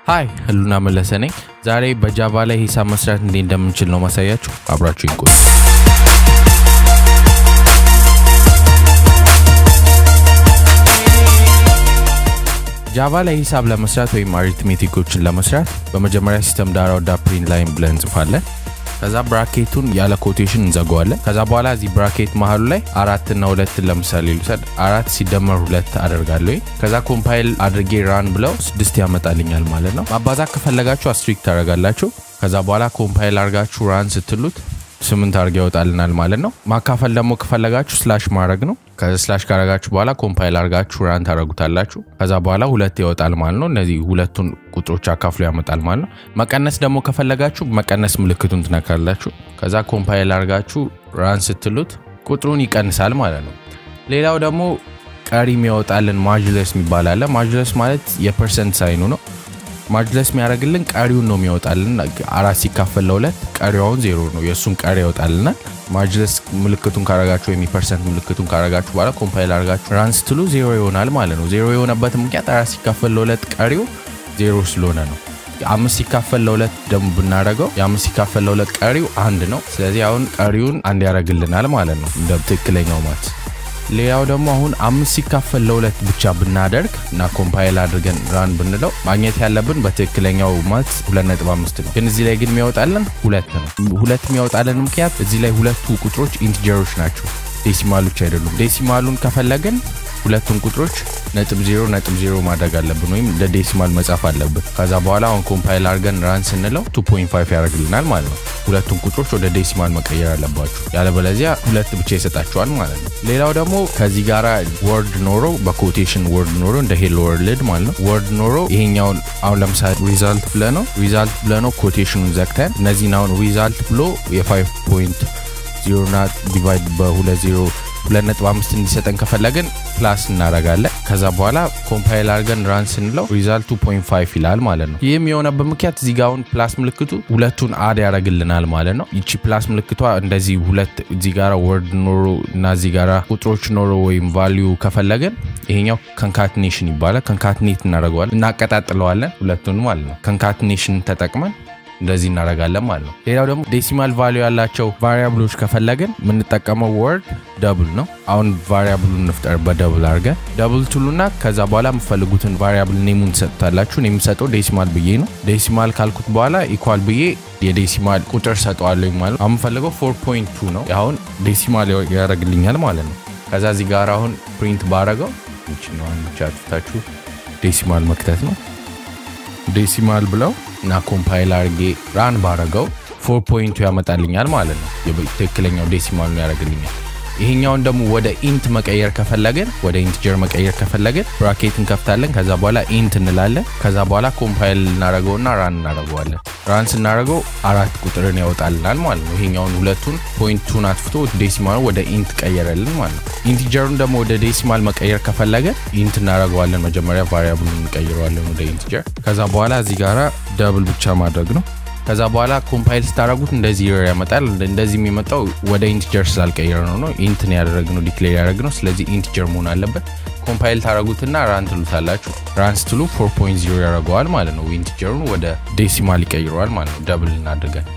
ሀይ ህሉና መለሰ ነኝ። ዛሬ በጃቫ ላይ ሂሳብ መስራት እንዴት እንደምንችል ነው ማሳያችሁ። አብራችሁ ይቆዩ። ጃቫ ላይ ሂሳብ ለመስራት ወይም አሪትሜቲኮችን ለመስራት በመጀመሪያ ሲስተም ዳራ ወዳ ፕሪንት ላይን ብለን እንጽፋለን። ከዛ ብራኬቱን ያለ ኮቴሽን እንዘጋዋለን። ከዛ በኋላ እዚህ ብራኬት መሀሉ ላይ አራትና ሁለትን ለምሳሌ ልውሰድ። አራት ሲደመር ሁለት አደርጋለሁ። ከዛ ኮምፓይል አድርጌ ራን ብለው ስድስት ያመጣልኛል ማለት ነው። ማባዛት ከፈለጋችሁ አስትሪክ ታደርጋላችሁ። ከዛ በኋላ ኮምፓይል አድርጋችሁ ራን ስትሉት ስምንት አድርገ ይወጣልናል ማለት ነው። ማካፈል ደግሞ ከፈለጋችሁ ስላሽ ማድረግ ነው። ከዚ ስላሽ ካረጋችሁ በኋላ ኮምፓይል አድርጋችሁ ራን ታደረጉታላችሁ። ከዛ በኋላ ሁለት ይወጣል ማለት ነው። እነዚህ ሁለቱን ቁጥሮች አካፍሎ ያመጣል ማለት ነው። መቀነስ ደግሞ ከፈለጋችሁ መቀነስ ምልክቱን ትነካላችሁ። ከዛ ኮምፓይል አድርጋችሁ ራን ስትሉት ቁጥሩን ይቀንሳል ማለት ነው። ሌላው ደግሞ ቀሪ የሚያወጣልን ማጅለስ የሚባል አለ። ማጅለስ ማለት የፐርሰንት ሳይኑ ነው። ማጅለስ የሚያደርግልን ቀሪውን ነው የሚያወጣልን። አራት ሲካፈል ለሁለት ቀሪዋውን ዜሮ ነው፣ የእሱን ቀሪ ያወጣልናል። ማጅለስ ምልክቱን ካረጋችሁ ወይም የፐርሰንት ምልክቱን ካረጋችሁ በኋላ ኮምፓይል አድርጋችሁ ራን ስትሉ ዜሮ ይሆናል ማለት ነው። ዜሮ የሆነበት ምክንያት አራት ሲካፈል ለሁለት ቀሪው ዜሮ ስለሆነ ነው። አምስት ሲካፈል ለሁለት ደግሞ ብናደረገው የአምስት ሲካፈል ለሁለት ቀሪው አንድ ነው። ስለዚህ አሁን ቀሪውን አንድ ያደርግልናል ማለት ነው እንደ ትክክለኛው ማት ሌላው ደግሞ አሁን አምስት ሲካፈል ለሁለት ብቻ ብናደርግ እና ኮምፓይል አድርገን ራን ብንለው ማግኘት ያለብን በትክክለኛው ማት ሁለት ነጥብ አምስት ነው። ግን እዚህ ላይ ግን የሚያወጣልን ሁለት ነው። ሁለት የሚያወጣልን ምክንያት እዚህ ላይ ሁለቱ ቁጥሮች ኢንቲጀሮች ናቸው፣ ዴሲማሎች አይደሉም። ዴሲማሉን ከፈለግን ሁለቱን ቁጥሮች ነጥብ ዜሮ ነጥብ ዜሮ ማድረግ አለብን ወይም እንደ ዴሲማል መጻፍ አለብን። ከዛ በኋላ አሁን ኮምፓይል አድርገን ራን ስንለው 2.5 ያደርግልናል ማለት ነው። ሁለቱን ቁጥሮች ወደ ዴሲማል መቀየር አለባችሁ፣ ያለበለዚያ ሁለት ብቻ ይሰጣችኋል ማለት ነው። ሌላው ደግሞ ከዚህ ጋራ ወርድ ኖሮ በኮቴሽን ወርድ ኖሮ እንደ ሄሎ ወርልድ ማለት ነው ወርድ ኖሮ ይሄኛውን አሁን ለምሳሌ ሪዛልት ብለ ነው ሪዛልት ብለ ነው ኮቴሽኑን ዘግተን እነዚህን አሁን ሪዛልት ብሎ የ5 ፖይንት ዜሮ ና ዲቫይድ በሁለት ዜሮ ሁለት ነጥብ አምስት እንዲሰጠን ከፈለግን ፕላስ እናደርጋለን። ከዛ በኋላ ኮምፓይል አድርገን ራን ስንለው ሪዛልት 2.5 ይላል ማለት ነው። ይህም የሆነበት ምክንያት እዚህ ጋ አሁን ፕላስ ምልክቱ ሁለቱን አድ ያደርግልናል ማለት ነው። ይቺ ፕላስ ምልክቷ እንደዚህ ሁለት እዚህ ጋራ ወርድ ኖሮ እና እዚህ ጋራ ቁጥሮች ኖሮ ወይም ቫሊዩ ከፈለግን ይሄኛው ከንካትኔሽን ይባላል። ከንካትኔት እናደርገዋለን፣ እናቀጣጥለዋለን ሁለቱን ማለት ነው። ከንካትኔሽን ተጠቅመን እንደዚህ እናደርጋለን ማለት ነው። ሌላው ደግሞ ዴሲማል ቫሊዩ ያላቸው ቫሪያብሎች ከፈለግን የምንጠቀመው ወርድ ደብል ነው። አሁን ቫሪያብሉን እንፍጠር በደብል አድርገን ደብል ትሉና ከዛ በኋላ የምፈልጉትን ቫሪያብል ኔሙን ትሰጡታላችሁ። የምሰጠው ዴሲማል ብዬ ነው። ዴሲማል ካልኩት በኋላ ኢኳል ብዬ የዴሲማል ቁጥር ሰጠዋለሁ ማለት ነው። አሁን የምፈልገው ፎር ፖይንት ቱ ነው። አሁን ዴሲማል ያደርግልኛል ማለት ነው። ከዛ እዚህ ጋር አሁን ፕሪንት ባረገው ይችኛዋን ብቻ ትታችሁ ዴሲማል መክተት ነው። ዴሲማል ብለው እና ኮምፓይል አርጌ ራን ባረገው ፎር ፖይንቱ ያመጣልኛል ማለት ነው። ትክክለኛው ዴሲማል ነው ያደርግልኛል። ይሄኛውን ደግሞ ወደ ኢንት መቀየር ከፈለግን ወደ ኢንትጀር መቀየር ከፈለግን ብራኬት እንከፍታለን። ከዛ በኋላ ኢንት እንላለን። ከዛ በኋላ ኮምፓይል እናደረገውና ራን እናደረገዋለን። ራን ስናደረገው አራት ቁጥርን ያወጣልናል ማለት ነው። ይሄኛውን ሁለቱን ፖይንቱን አጥፍቶ ዴሲማል ወደ ኢንት ቀየረልን ማለት ነው። ኢንቲጀሩን ደግሞ ወደ ዴሲማል መቀየር ከፈለገን ኢንት እናደረገዋለን። መጀመሪያ ቫሪያብሉን እንቀይረዋለን ወደ ኢንቲጀር። ከዛ በኋላ እዚህ ጋራ ደብል ብቻ ማድረግ ነው። ከዛ በኋላ ኮምፓይል ስታደረጉት እንደዚህ ኤረር ያመጣል። እንደዚህ የሚመጣው ወደ ኢንቲጀር ስላልቀየረ ነው ነው ኢንትን ያደረግነው ዲክሌር ያደረግነው። ስለዚህ ኢንቲጀር መሆን አለበት። ኮምፓይል ታደረጉትና ራን ትሉታላችሁ። ራን ስትሉ 4.0 ያደረገዋል ማለት ነው። ኢንቲጀሩን ወደ ዴሲማል ይቀይረዋል ማለት ነው። ደብል እናድርገን።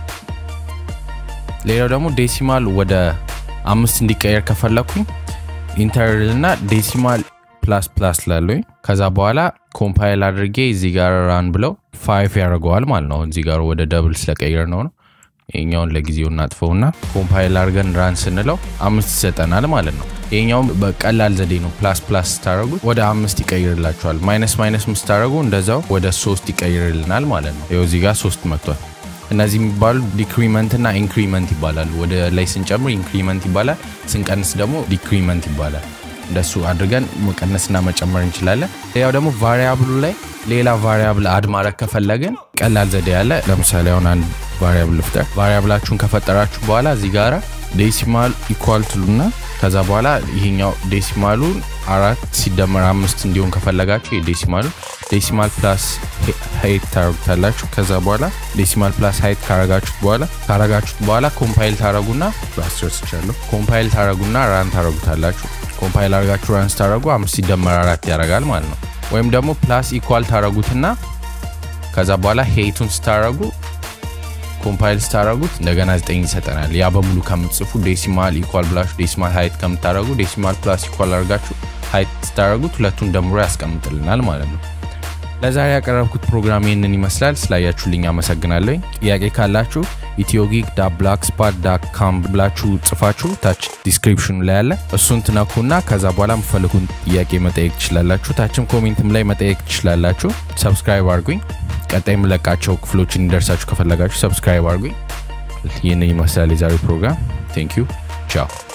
ሌላው ደግሞ ዴሲማል ወደ አምስት እንዲቀየር ከፈለኩኝ ኢንተርልና ዴሲማል ፕላስ ፕላስ ላለኝ ከዛ በኋላ ኮምፓይል አድርጌ እዚህ ጋር ራን ብለው ፋይፍ ያደርገዋል ማለት ነው። እዚህ ጋር ወደ ደብል ስለቀየር ነው ነው ይኛውን ለጊዜው እናጥፈውና ኮምፓይል አድርገን ራን ስንለው አምስት ይሰጠናል ማለት ነው። ይኛውም በቀላል ዘዴ ነው። ፕላስ ፕላስ ስታደረጉ ወደ አምስት ይቀይርላቸዋል። ማይነስ ማይነስ ስታደረጉ እንደዛው ወደ ሶስት ይቀይርልናል ማለት ነው። ይኸው እዚህ ጋር ሶስት መጥቷል። እነዚህ የሚባሉ ዲክሪመንት እና ኢንክሪመንት ይባላሉ። ወደ ላይ ስንጨምር ኢንክሪመንት ይባላል፣ ስንቀንስ ደግሞ ዲክሪመንት ይባላል። እንደሱ አድርገን መቀነስና መጨመር እንችላለን። ሌላው ደግሞ ቫሪያብሉ ላይ ሌላ ቫሪያብል አድ ማድረግ ከፈለግን ቀላል ዘዴ ያለ ለምሳሌ አሁን አንድ ቫሪያብል ልፍጠር። ቫሪያብላችሁን ከፈጠራችሁ በኋላ እዚህ ጋራ ዴሲማል ኢኳል ትሉና ከዛ በኋላ ይሄኛው ዴሲማሉን አራት ሲደመር አምስት እንዲሆን ከፈለጋችሁ የዴሲማሉ ዴሲማል ፕላስ ሀይት ታረጉታላችሁ። ከዛ በኋላ ዴሲማል ፕላስ ሀይት ካረጋችሁት በኋላ ካረጋችሁት በኋላ ኮምፓይል ታረጉና ራስቻለሁ ኮምፓይል ታረጉና ራን ታረጉታላችሁ። ኮምፓይል አርጋችሁ ራን ስታረጉ አምስት ሲደመር አራት ያደርጋል ማለት ነው። ወይም ደግሞ ፕላስ ኢኳል ታረጉትና ከዛ በኋላ ሄይቱን ስታረጉ ኮምፓይል ስታረጉት እንደገና 9 ይሰጠናል። ያ በሙሉ ከምትጽፉ ዴሲማል ኢኳል ብላችሁ ዴሲማል ሀይት ከምታረጉ ዴሲማል ፕላስ ኢኳል አድርጋችሁ ሀይት ስታረጉት ሁለቱን ደምሮ ያስቀምጥልናል ማለት ነው። ለዛሬ ያቀረብኩት ፕሮግራም ይህንን ይመስላል። ስላያችሁልኝ አመሰግናለሁ። ጥያቄ ካላችሁ ኢትዮጊግ ብላክ ስፓት ዳት ካም ብላችሁ ጽፋችሁ ታች ዲስክሪፕሽኑ ላይ ያለ እሱን ትነኩና ከዛ በኋላ የምፈልጉን ጥያቄ መጠየቅ ትችላላችሁ። ታችም ኮሜንትም ላይ መጠየቅ ትችላላችሁ። ሰብስክራይብ አድርጉኝ። ቀጣይ የምለቃቸው ክፍሎች እንዲደርሳችሁ ከፈለጋችሁ ሰብስክራይብ አድርጉኝ። ይህንን ይመስላል የዛሬው ፕሮግራም። ቴንክ ዩ ቻው